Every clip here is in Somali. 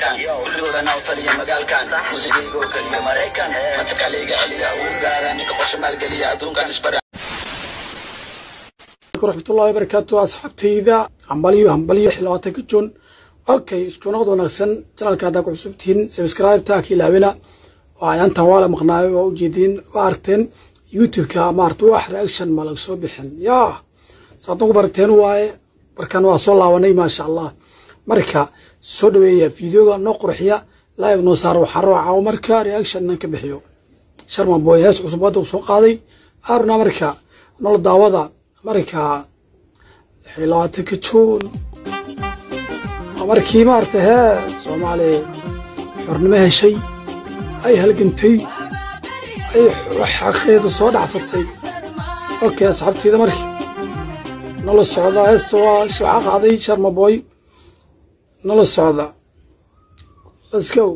ciyaalkan kulligoodana u taliya magaalkan muusigayga oo keliya maraykan matakalayga celiya uu gaara ninka qosha maalgeliya adduunkan isbara raxmatullahi wabarakaatu asxaabtayda hambalyo hambalyo xilaatanka joon okay isku noqod wanaagsan janalka haddaa ku cusubtihiin subscribe-ta ka ilaawina waa ayaantan waa la maqnaayo waa ujeediin waa aragteen youtube-ka maarata wax reaction ma laga soo bixin yaa saadna ku baragteen waaye markan waa soo laabanay maasha allah marka soo dhaweeya videoga noo qurxiya live noo saaro waxaa raaca marka reaction nan ka bixiyo sharman boy hees cusub hadda uu soo qaaday aaruna marka nolol daawada marka xilaatanka joon markii maarata hee soomaaliya xornimo heshay ay halgantay ay xaqeeda soo dhacsatay okay asxaabteyda markii nala socda heesta waa waxaa qaaday sharma boy nala socda let's go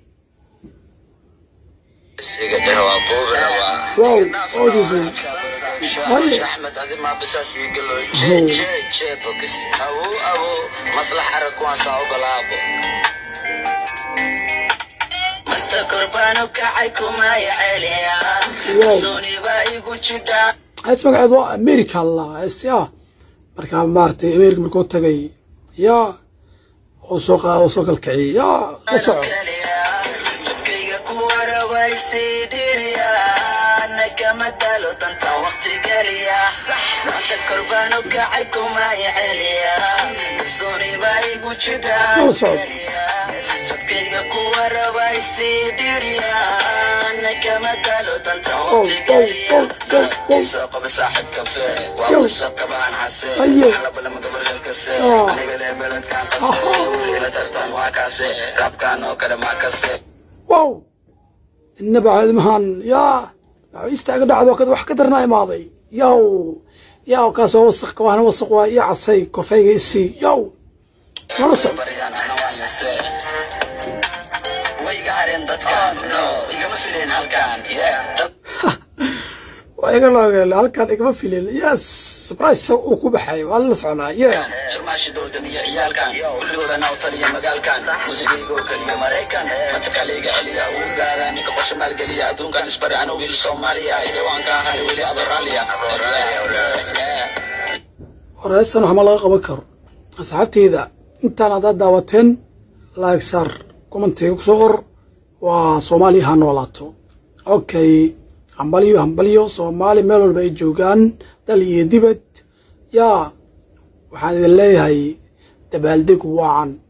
wow oodidin axmed adi maa bisaas ii galo jee jee jee bogis awo awo maslax arag kuwaan saa ogolaabo manta korbaano kacay kumaya celiya kalsooni baa igu jidhaa hees magaceed waa america la heesti ah markaa maaragtay america markuu tagay yaa oo soo qa oo soo kalkiciyay yaa la soco jabkayga ku warawaysii dhiriya nakama dalo danta waqti geliya manta korbaano kacay kumaya celiya kalsooni baa igu jidhaa Nala socod. jabkayga ku warawaysii dhiriya nakama dalo danta Go, waqti go, geliya go, go, go. soo qaba saaxib kafe waa Yo. wasabka baan case Aye. xalabalama gabaryal kase Ah. aniga lee beledkaan qase wiila tartan waa kaase rabkaan oo kale maa kase wow inaba caadimahan yaa istaaga dhacdo kad wax ka darnaa imaaday yaw yaw kaasoo wasaq kawaana wasaq waa ii casay kofayga isii yaw nala soco baryaan ana waan yase way iga hareen dadkan no igama fileen halkan yeah waa iga loogeel halkaan igama filin yes surprise uu ku baxay waa la soconaa yeah shirmaashidoodan iyo ciyaalkan kulligoodana u taliya magaalkan muusigayga oo keliya maraykan matakalayga celiya uu gaara ninka qosha maalgeliya adduunkan isbari ana wiil soomaaliya idawaan ka ahay weli adoraaliya horeystan waxma laga qaban karo asxaabteyda intaan haddaad daawateen like saar commentiga kusoo qor waa soomaaliya ha noolaato okay hambalyo hambalyo soomaali meel walba ay joogaan dal iyo dibad yaa waxaan idin leeyahay dabaaldeg wacan